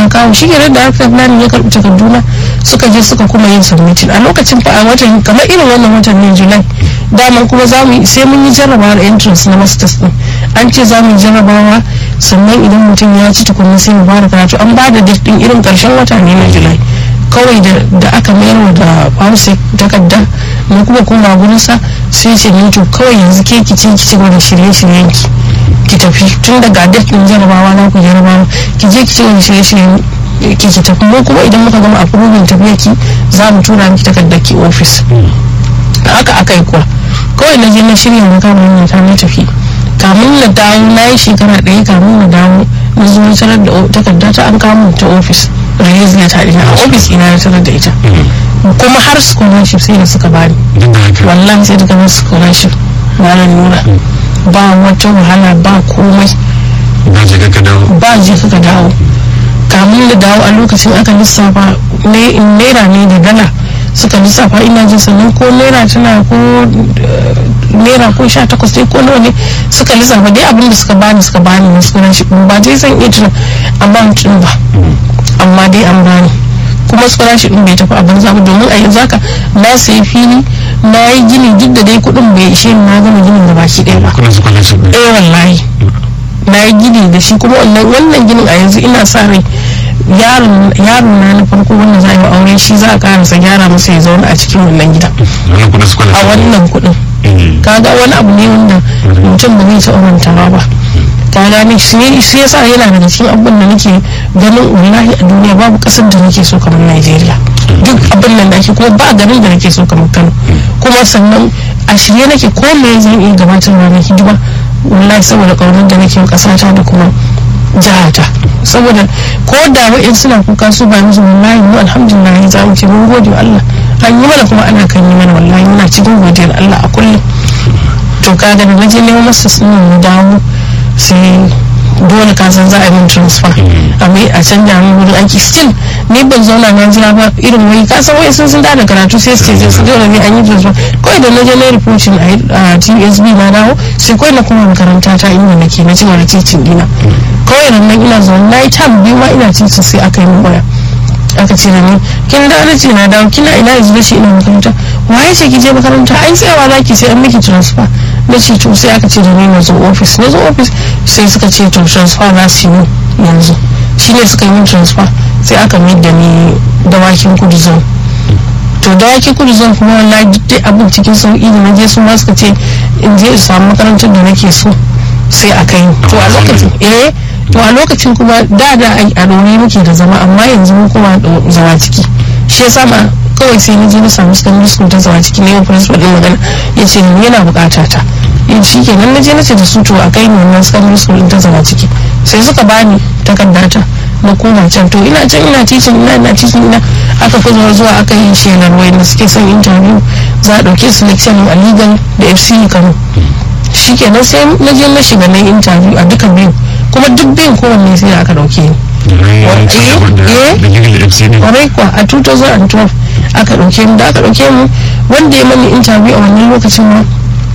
aka kawo shi ke da aka planning ya karɓi takarduna suka je suka kuma yin submitting a lokacin fa a watan kamar irin wannan watan ne july daman kuma za mu yi sai mun yi jarrabawar entrance na masters din an ce za mu yi jarrabawa sannan idan mutum ya ci tukunna sai mu fara karatu an ba da date din irin karshen wata ne na july kawai da aka mayar da hausa takarda na kuma kuma gurinsa sai ce ni to kawai yanzu ke ki ce ki ci gaba da shirye-shiryen ki ki tafi tun daga date din jarabawa na ku jarabawa ki je ki ci gaba da shirye-shiryen ki ki tafi mu kuma idan muka gama approving tafiya ki za mu tura miki takardar ki office haka aka yi kuwa kawai na je na shirya na kama hanyar ta na tafi kamun na dawo na yi shekara ɗaya kamun na dawo na zo na tarar da takarda ta an kamo ta office release letter ɗina a office ina na tarar da ita kuma har scholarship sai da suka bani wallahi sai da kamar scholarship ranar nuna ba wata wahala ba komai ba je ka dawo ba je ka dawo kamun da dawo a lokacin aka lissafa naira ne da dala suka lissafa ina jin sannan ko naira tana ko naira ko sha takwas dai ko nawa ne suka lissafa dai abin da suka bani suka bani na scholarship ba dai zan iya tuna amount din ba amma dai an bani kuma scholarship din bai tafi a banza ba domin a yanzu haka na sayi fili na yi gini duk da dai kuɗin bai ishe ni na gama ginin da baki ɗaya ba kuna scholarship ne eh wallahi na yi gini da shi kuma wannan wannan ginin a yanzu ina sa rai yaron yaron na na farko wanda za a yi wa aure shi za a karasa gyara masa ya zauna a cikin wannan gidan wannan kuna a scholarship wannan kuɗin kaga wani abu ne wanda mutum ba zai taɓa mantawa ba ka gane shi ne shi yasa yana daga cikin abubuwan da nake ganin wallahi a duniya babu ƙasar da nake so kamar Najeriya duk abin nan da ake kuma ba garin da nake so kamar Kano kuma sannan a shirye nake ko me zan iya gabatarwa na hidima wallahi saboda ƙaunar da nake wa ƙasata da kuma jihata saboda ko da wa'in suna kuka su ba musu wallahi mu alhamdulillah za mu ce mun gode wa Allah an yi mana kuma ana kan yi mana wallahi muna cikin godiyar Allah a kullum to kaga da naje neman masa sunan mu dawo sai dole ka san za a yi min transfer a mai a canja min wurin aiki still ni ban zauna na jira ba irin wai ka san wai sun sun da karatu sai su ce su dole ne an yi transfer kawai da naje na reporting a TSB na dawo sai kawai na kuma makaranta ta inda nake na ci wani titin dina kawai nan nan ina zaune na yi tam biyu ma ina titin sai aka yi min waya aka ce da ni kin da na ce na dawo kina ina yanzu da shi ina makaranta waye ce ki je makaranta ai tsayawa za ki sai an miki transfer na ce to sai aka ce da ni na zo office na zo office sai suka ce to transfer za su yi yanzu shi ne suka yi min transfer sai aka mai da ni dawakin kudu zone to dawakin kudu zone kuma wallahi duk dai abin cikin sauki da na je su ma suka ce in je in samu makarantar da nake so sai a kai to a lokacin eh to a lokacin kuma da da a doni muke da zama amma yanzu mun kuma zama ciki shi yasa ma kawai sai na je na samu secondary school ta zama ciki ne yau principal din magana ya ce ni yana bukata ta in shi kenan na je na ce da su to a kai ni wannan secondary school din ta zama ciki sai suka bani takardata na koma can to ina can ina teaching ina ina teaching ina aka fi zuwa zuwa aka yi shelar wayanda suke son interview za a dauke su lecture a legal da fce kano shi kenan sai na je na shiga na interview a duka biyu kuma duk biyun kowanne sai da aka dauke ni kwarai kuwa a 2012 aka dauke mu da aka dauke mu wanda ya mani interview a wannan lokacin ma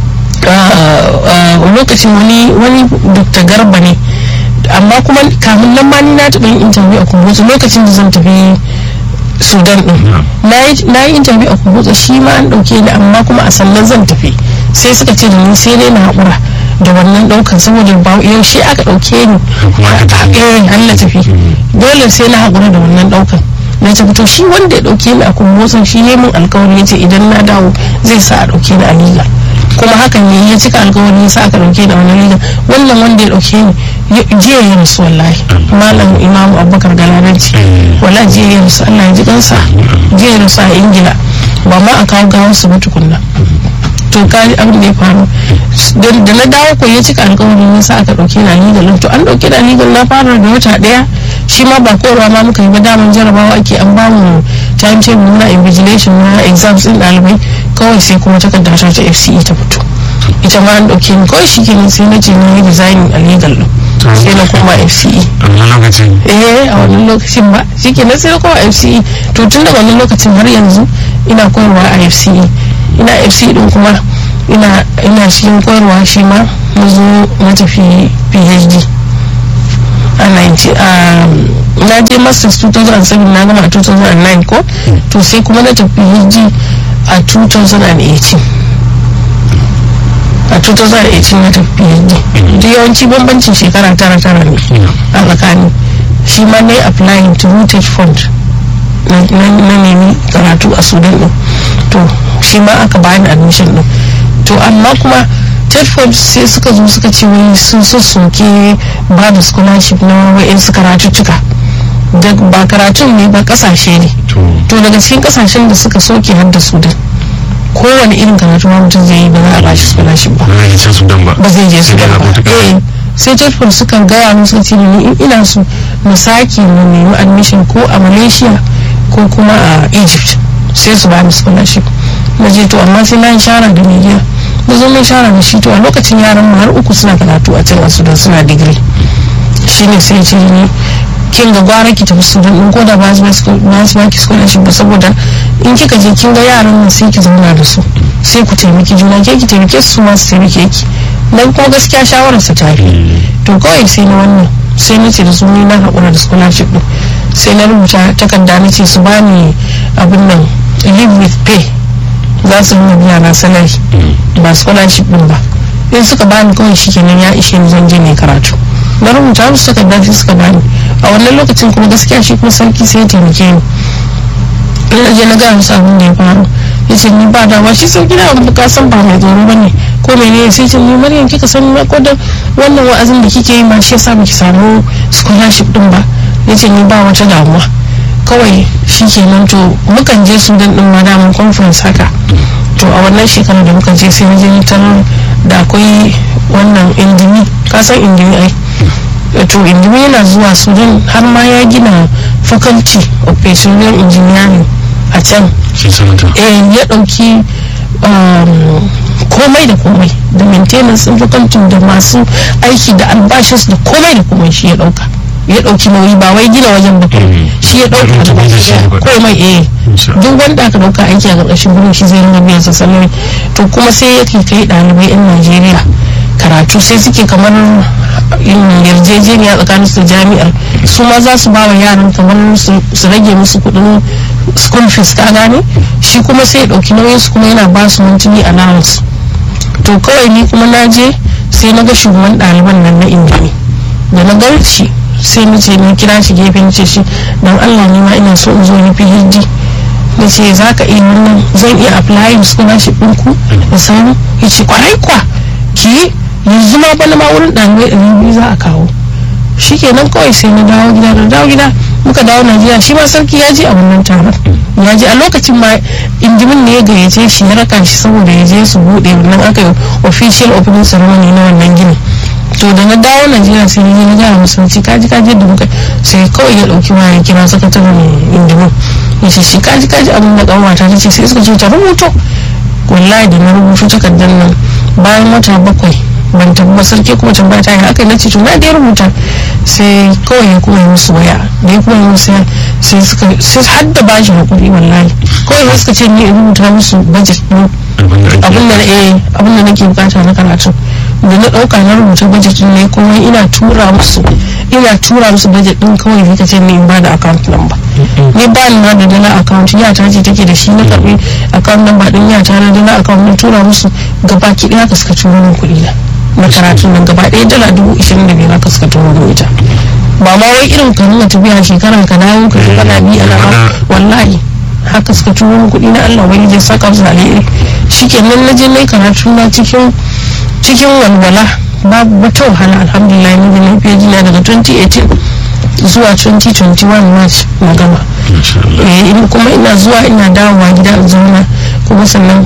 lokacin wani wani dr garba ne amma kuma kamun nan ma ni na taɓa yin interview a kumbutsu lokacin da zan tafi sudan din na yi interview a kumbutsu shi ma an dauke ni amma kuma a sannan zan tafi sai suka ce da ni sai dai na haƙura da wannan ɗaukan saboda ba yaushe aka ɗauke ni eh an na tafi dole sai na haƙura da wannan ɗaukan na tafi to shi wanda ya ɗauke ni a kumbotsin shi ya min alkawari ya ce idan na dawo zai sa a ɗauke ni a liga kuma hakan ne ya cika alkawari ya sa aka ɗauke ni a wannan liga wannan wanda ya ɗauke ni jiya ya rasu wallahi malam imamu abubakar galadanci wala jiya ya rasu allah ya ji kansa jiya ya rasu a ingila ba ma a kawo gawar su ba tukunna to ka abin da ya faru da na dawo ko ya cika alkawarin ya sa aka dauke na legal to an dauke da legal na fara da wata daya shi ma ba kowa ma muka yi ba daman jarabawa ake an ba mu time table na invigilation na exams din dalibai kawai sai kuma takarda ta ta FCE ta fito ita ma an dauke ni kawai shi kenan sai na ce na yi design a legal din sai na koma FCE a wannan lokacin eh a wannan lokacin ba shi kenan sai na koma FCE to tun da wannan lokacin har yanzu ina koyarwa a FCE ina fc din kuma ina ina cikin koyarwa shi ma na zo na tafi phd a 90 na je masters 2007 na gama a 2009 ko to sai kuma na tafi hiji a 2018 a 2018 na tafi hiji duk yawanci bambancin shekara tara tara ne a tsakani shi ma na yi applying to rooted fund na nemi karatu a sudan din to shi ma aka bani admission din to amma kuma tedford sai suka zo suka ce wai sun soke ba da scholarship na wa'in su karatuttuka da ba karatun ne ba kasashe ne to daga cikin kasashen da suka soke har da sudan kowane irin karatu ma mutum zai yi ba za a ba shi scholarship ba ba zai je sudan ba eh sai tedford suka gaya musu ce ni in ina so na sake na nemi admission ko a malaysia ko kuma a egypt sai su ba ni scholarship na je to amma sai na yi shara da mai gida na zo mai shara da shi to a lokacin yaran mu har uku suna karatu a can a sudan suna digiri shine sai ce ni kin ga gwara ki tafi sudan in ko da ba su baki scholarship ba saboda in kika je kin ga yaran nan sai ki zauna da su sai ku taimaki juna ke ki taimake su ma su taimake ki dan kuma gaskiya shawarar sa ta yi to kawai sai na wannan sai na ce da su ni na haƙura da scholarship din sai na rubuta takarda na ce su bani abin nan live with pay za su nuna biya na salari ba scholarship din ba in suka bani kawai shi kenan ya ishe ni zan je ne karatu na rubuta musu takarda sai suka bani a wannan lokacin kuma gaskiya shi kuma sarki sai ya taimake ni ina je na gaya musu abin da ya faru ya ce ni ba dama shi sauki da abu ka san ba mai tsoro ba ne ko mene sai ce ni maryam kika san ma ko da wannan wa'azin da kike yi ma shi yasa baki samu scholarship din ba ya ce ni ba wata damuwa kawai shi kenan to mukan je sudan din ma daman conference haka to a wannan shekarar da muka je sai na je tarar da akwai wannan indimi kasan indimi ai to indimi yana zuwa sudan har ma ya gina faculty of petroleum engineering a can eh ya dauki komai da komai da maintenance din faculty da masu aiki da albashis da komai da komai shi ya dauka ya dauki nauyi ba wai gina wajen ba shi ya dauka komai eh duk wanda aka dauka aiki a karkashin gurin shi zai ringa biyan sa salari to kuma sai ya kai dalibai yan Najeriya karatu sai suke kamar yarjejeniya tsakanin su jami'ar su ma za su ba wa yaran kamar su rage musu kudin school fees ka gane shi kuma sai ya dauki nauyin su kuma yana ba su mintuni allowance to kawai ni kuma na je sai na ga shugaban ɗaliban nan na indimi da na gan shi sai na ce na kira shi gefen ce shi don allah ne ma ina so in zo ni phd na ce za ka iya wannan zan iya applying scholarship ɗinku da samu ya ce kwarai kwa ki yanzu ma bana ma wurin ɗalibai ɗari biyu za a kawo shi kenan kawai sai na dawo gida da dawo gida muka dawo najeriya shi ma sarki ya je a wannan taron ya je a lokacin ma indimin ne ya gayyace shi ya raka shi saboda ya je su buɗe wannan aka yi official opening ceremony na wannan gini to da na dawo najeriya sai na je na gaya musulunci kaji kaji da muka sai kawai ya ɗauki waya kira sakataren indimin ya ce shi kaji kaji abin da ƙanwata ta ce sai suka ce ta rubuto wallahi da na rubutu takardar nan bayan wata bakwai ban tabbata sarki kuma tambaya ta yi haka na ce to na dai rubuta sai kawai ya kuma yi musu waya da ya kuma yi musu sai suka sai har da ba shi hakuri wallahi kawai sai suka ce ni in rubuta musu budget din abin da eh abin da nake bukata na karatu da na dauka na rubuta budget din ne kuma ina tura musu ina tura musu budget din kawai sai ka ce ni in ba da account number ni ba ni ma da dala account ya ta ce take da shi na karbi account number din ya ta na dala account na tura musu gaba ki daya ka suka turo min kuɗi na na karatun nan gaba ɗaya dala dubu ishirin da biyar aka suka turo mu ita ba ma wai irin ka nuna tafiya shekaran ka dawo ka ji kana bi ana ba wallahi haka suka turo mu kuɗi na Allah wani zai saka su alheri shikenan na je na karatu na cikin cikin walwala babu wata wahala alhamdulillah ni da lafiya jina daga 2018 zuwa 2021 march na gama kuma ina zuwa ina dawowa gida in zauna kuma sannan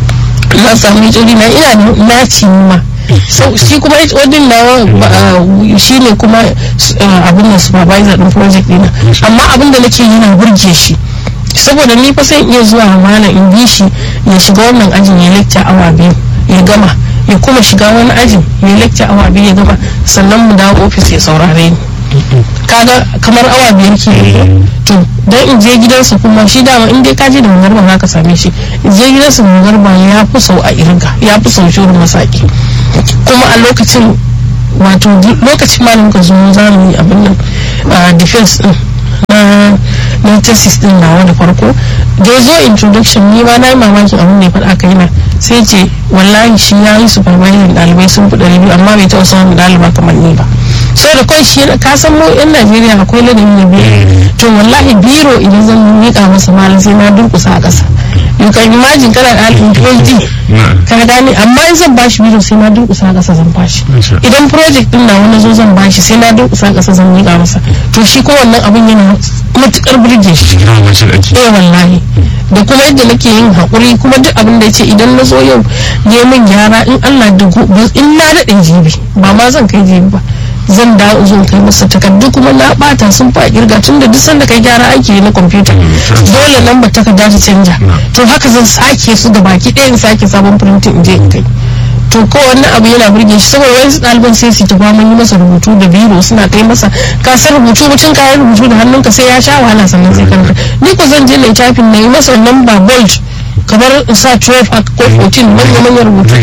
na samu hijiri na ina na ci ma shi kuma wadin na shi ne kuma abin da supervisor din project dina amma abin da nake yi na burge shi saboda ni fa sai iya zuwa mana in bi shi ya shiga wannan ajin ya lecture awa biyu ya gama ya kuma shiga wani ajin ya lecture awa biyu ya gama sannan mu dawo ofis ya saurare ni kaga kamar awa biyar ke to dan in je gidansa kuma shi dama in dai ka je da magarba za ka same shi in je gidansa magarba ya fi sau a irga ya fi sau shirin masaki kuma a lokacin wato lokacin ma muka zo za mu yi abin nan defense din na na thesis din nawa da farko da ya zo introduction ni ma na yi mamakin abin da ya faɗa kai na sai ce wallahi shi ya yi supervising ɗalibai sun fi ɗari biyu amma bai taɓa samun ɗaliba kamar ni ba so da kawai shi ka san mu yan najeriya akwai ladabi da biyu to wallahi biro idan zan miƙa masa malam sai na durƙusa a ƙasa you can imagine kana da ɗalibin phd ka gane amma in zan bashi biro sai na durƙusa a ƙasa zan bashi idan project din na wani zo zan bashi sai na durƙusa a ƙasa zan miƙa masa to shi ko wannan abin yana matuƙar burge shi eh wallahi da kuma yadda nake yin haƙuri kuma duk abin da ya ce idan na zo yau ya min gyara in Allah da in na daɗe jibi ba ma zan kai jibi ba zan da zo kai masa takardu kuma na bata sun fa kirga tun da duk sanda kai gyara aiki na kwamfuta dole lambar takarda ta canja to haka zan sake su da baki ɗaya in sake sabon printing in je in kai to ko wannan abu yana burge shi saboda wani ɗaliban sai su ta mun yi masa rubutu da biro suna kai masa ka san rubutu mutum ka yi rubutu da hannunka sai ya sha wahala sannan sai ka ni ko zan je na tafin na yi masa wannan ba bold kamar sa 12 a ko 14 manya manyan rubutu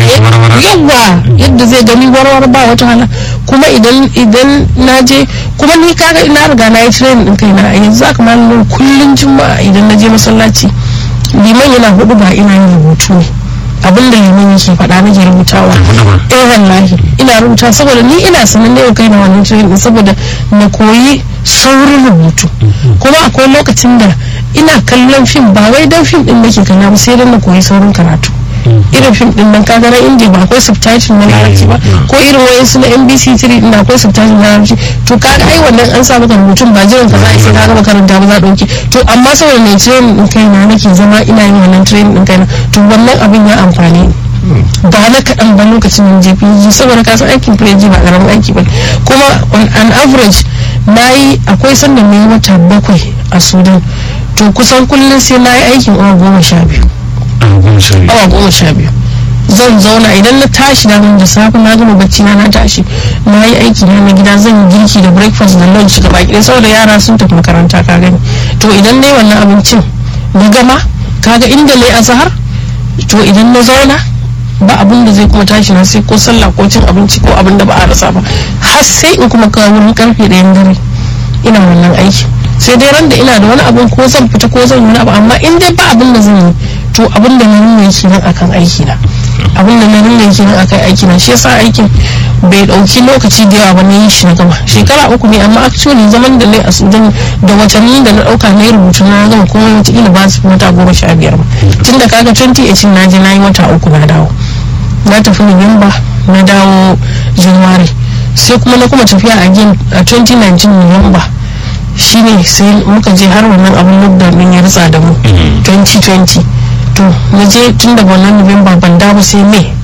yawa yadda zai gani warware ba wata hala kuma idan idan na je kuma ni kaga ina riga na yi training din kaina a yanzu aka ma kullun juma'a idan na je masallaci liman yana hudu ba ina yin rubutu ne abin da liman yake faɗa nake rubutawa eh wallahi ina rubuta saboda ni ina sanin da kai na wannan training saboda na koyi saurin rubutu kuma akwai lokacin da ina kallon fim ba wai dan fim din nake kalla ba sai dan na koyi saurin karatu irin fim din nan kaga na indiya ba akwai subtitle na larabci ba ko irin wayan su na nbc 3 din akwai subtitle na larabci to kaga ai wannan an sa maka rubutun ba jiran ka za a sai kaga makaranta ba za a dauke to amma saboda ne training din kaina nake zama ina yin wannan training din kaina to wannan abin ya amfani ba na kaɗan ba lokacin da je PG saboda kasan aikin PG ba ƙaramin aiki ba kuma on an average na yi akwai sanda mai wata bakwai a sudan to kusan kullum sai na yi aikin awa goma sha biyu awa goma sha biyu zan zauna idan na tashi da da safe na gama bacci na na tashi na yi aiki na na gida zan yi girki da breakfast da lunch gaba ɗaya saboda yara sun tafi makaranta ka gani to idan na yi wannan abincin na gama kaga inda na yi azahar to idan na zauna ba abin da zai kuma tashi na sai ko sallah ko cin abinci ko abin da ba a rasa ba har sai in kuma kawo wurin karfe ɗayan dare ina wannan aiki sai dai ran da ina da wani abin ko zan fita ko zan yi wani abu amma in dai ba abin da zan yi to abin da na nuna yake nan akan aiki na abin da na nuna yake nan akan aiki na shi yasa aikin bai dauki lokaci da yawa ba na yi shi na gama shekara uku ne amma actually zaman da na a sudan da watanni da na dauka na yi rubutu na gama kuma wata ba su wata goma sha biyar ba tun da kaga 2018 na je na yi wata uku na dawo na tafi Nuwamba na dawo January sai kuma na kuma tafiya a gin a 2019 Nuwamba shine sai muka je har wannan abin lockdown din ya ritsa da mu 2020 to na je tun da wannan Nuwamba ban dawo sai May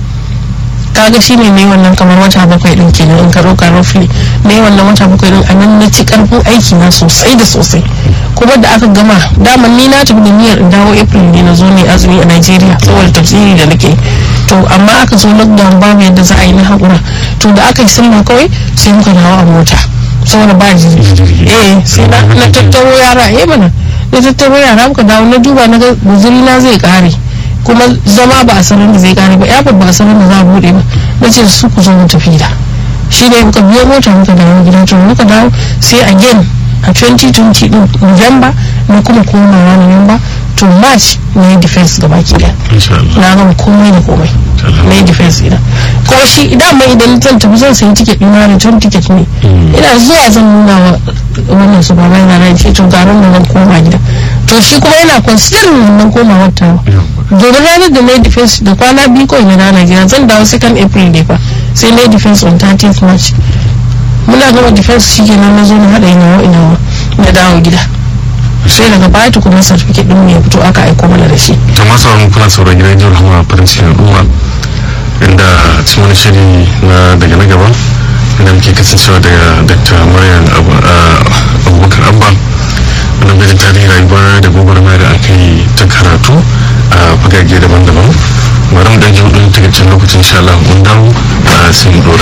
kaga shine ne wannan kamar wata bakwai din kenan in ka roka roughly ne wannan wata bakwai din a nan na ci karfin aiki na sosai da sosai kuma da aka gama daman ni na tafi da niyyar in dawo April ne na zo ne azumi a Nigeria saboda tafsiri da nake to amma aka zo lockdown babu yadda za a yi na haƙura to da aka yi sallah kawai sai muka dawo a mota saboda ba jirgi eh sai na tattaro yara eh mana na tattaro yara muka dawo na duba na ga guzuri na zai kare kuma zama ba a sanar da zai kare ba airport ba a sanar da za a bude ba na ce su ku zo mu tafi da shi ne muka biyo mota muka dawo gida to muka dawo sai again a 2020 din november na kuma komawa november to march na yi defense gaba ki daya na gama komai da komai na yi defense ina ko shi idan mai idan zan tafi zan sayi ticket ina return ticket ne ina zuwa zan nuna wa wannan su baba yana nan ce to garin da zan koma gida to shi kuma yana considering wannan komawar ta domin ranar da na yi defense da kwana biyu kawai na rana gida zan dawo second april ne fa sai na yi defense on 30th march muna gama defense shi kenan na zo na haɗa inawa inawa na dawo gida sai daga baya tukunan certificate din ya fito aka aiko mana da shi to masu sauran kuna sauran gidan jihar hama farin cikin al'umma inda cikin wani shiri na daga na gaba inda muke kasancewa daga dr maryam abubakar abba wanda gajin tarihi rayuwa da gwagwarmaya da aka yi ta karatu a fagage daban-daban bari mu dan ji hudun takaicin lokacin insha Allah mun dawo sai mu dora